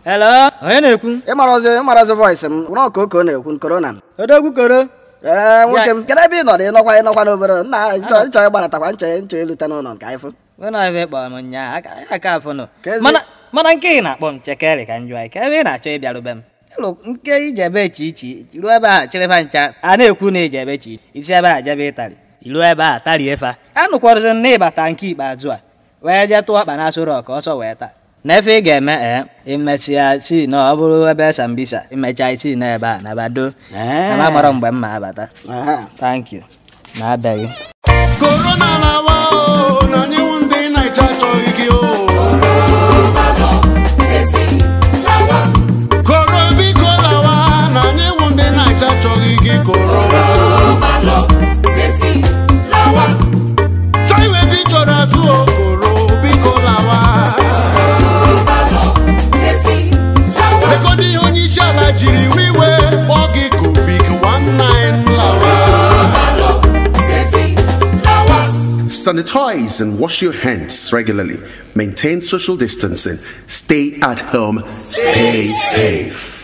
Hello, onye na-ekwu? ịmarazi ịmarazi voice m nọ ka oko na-ekwu korona Odogwu koro. ee nwoke m kedu ebe ị nọ dị nọkwa ịnọkwa n'obere nna chọọ ịchọ ịgbaratakwa nchọ nchọ elute n'ụlọ nke anyị fụ Wena ebe kpọrọ m nyaa aka aka afọ nọ. Kezi- Mana mana nke ị na-akpọ m chekere ka njụ anyị ka ebe ị na-achọ ịbịarube m. Ịlụ nke ije ebe chi ichi ruo ebe a chịrịfa ncha a na-ekwu na ije ebe chi isi ebe a jebe ịtarị ilu ebe a tarie fa anụkwarụzi m na ịbata nke ikpeazụ a wee jee tụọ ọkpa na-asụrụ ọka ọsọ wee taa n'efe ị ga-eme ee imesịa tii na ọ bụrụ ebe sambisa imecha tii na ebe a na bado Ee. na mara mgbe m ma abata Aha. thank you na-abịaghị korona na-awa o na anyị wụ ndị naija achọghị gị o koro biko lawa na anyị wụ ndị naija achọghị gị koro taiwe bi chọrọ azụ o koro biko lawa lekọta ihe onye isi ala jiri wiwe kpọọ gị covid 19 lawa Sanitize and wash your hands regularly. Maintain social distancing. Stay at home. Stay safe.